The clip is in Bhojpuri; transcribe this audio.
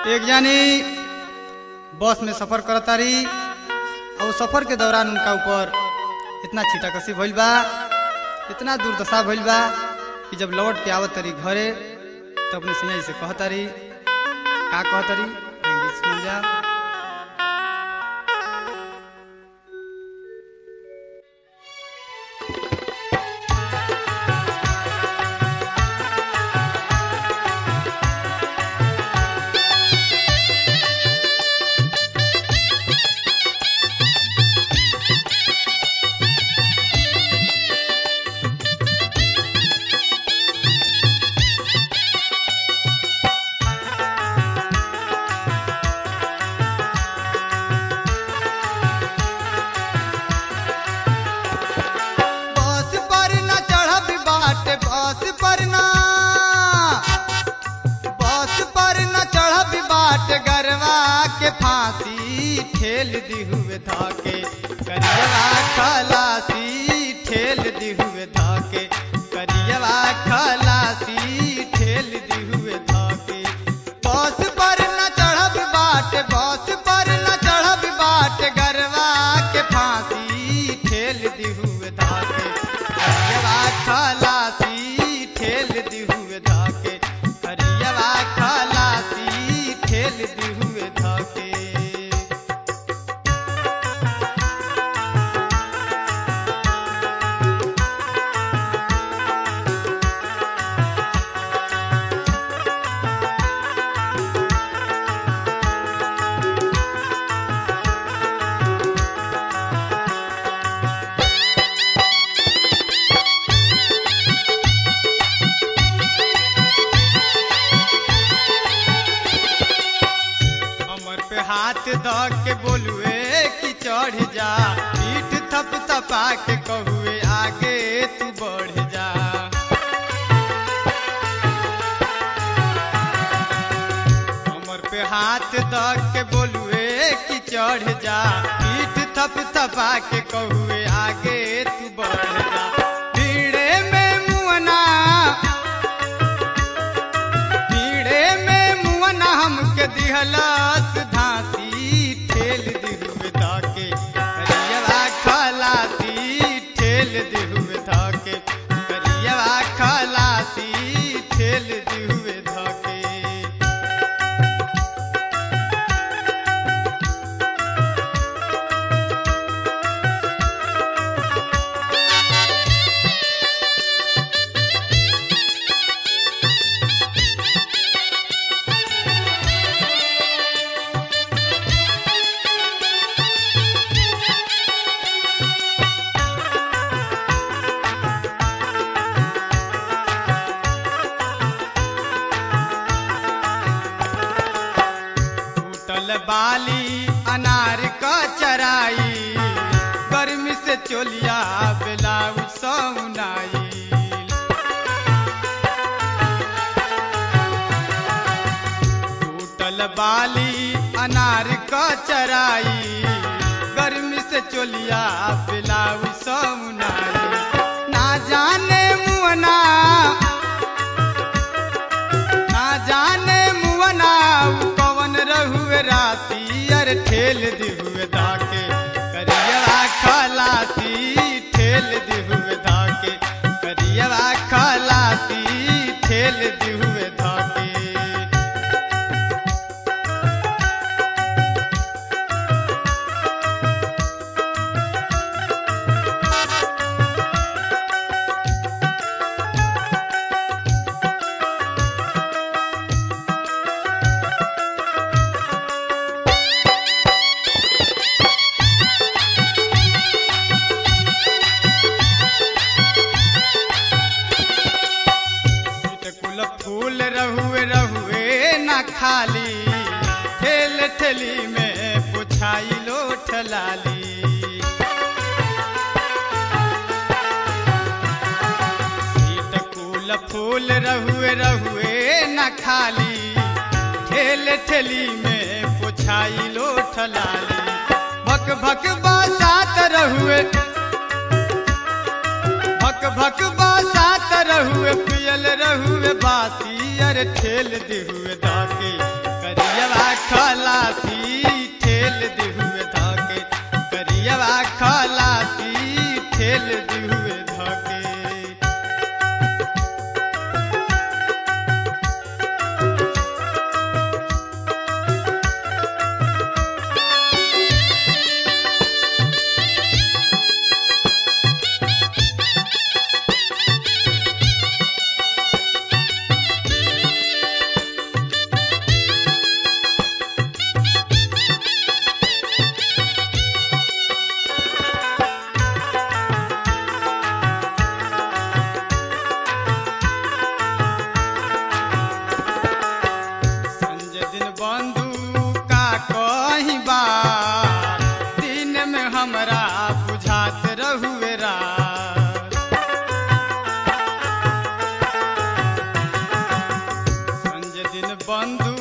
एक जानी बस में सफर करतारी और सफर के दौरान उनका ऊपर इतना छीटाकसी भइल बा इतना दुर्दशा भइल बा कि जब लौट के आवत तारी घरे तो अपने सिंह से कहतारी का कहतारी इंग्लिश सुन जा बस पर न चढ़ब बाट बस पर न बस पर न चढ़ब बाट गरवा के फांसी ठेल दी हुए धाके करियवा खलासी ठेल दी हुए धाके करियवा खलासी ठेल दी हुए धाके बस पर न चढ़ब बाट बस पर न चढ़ब बाट गरवा के फांसी ठेल दी हुए धाके करियवा खलासी ठेल दी हुए धाके करियवा खलासी ठेल दी हुए धाके हमर पे हाथ ध के बोलुए कि चढ़ जा पीठ थप थपा के कहुए आगे तू बढ़ जा हमर पे हाथ ध के बोलुए कि चढ़ जा पीठ थप थपा के कहुए आगे तू बढ़ जा भीड़े में मुअना पीड़े में मुअना हमके दिहलस धासी ठेल दिहुए धाके करियवा खलासी ठेल दिहुए धाके करियवा खलासी ठेल दिहुए धाके टूटल बाली अनार का चराई गर्मी से चोलिया ब्लाउज सौनाई टूटल बाली अनार का चराई गर्मी से चोलिया ब्लाउज सौनाई ना जाने मुअना ना जाने मुअना उ कवन रहुए राती अर ठेल दिहुए धाके करियवा खलासी ठेल दिहुए धाके करियवा खलासी ठेल दिहुए धाके कुल फूल रहुए रहुए न खाली ठेल ठेली में पुछाई लो ठलाली सीट कुल फूल रहुए रहुए न खाली ठेल ठेली में पुछाई लो ठलाली भक भक बसात रहुए भक भक बसात रहुए पियल रहुए बासी अरे ठेल दिहुए धाके करियवा खलासी ठेल दिहुए धके करियवा खलासी ठेल दिहुए धके संजय दिन बंधु का कहीं बात दिन में हमरा बुझात रहुए रात संजय दिन बंधु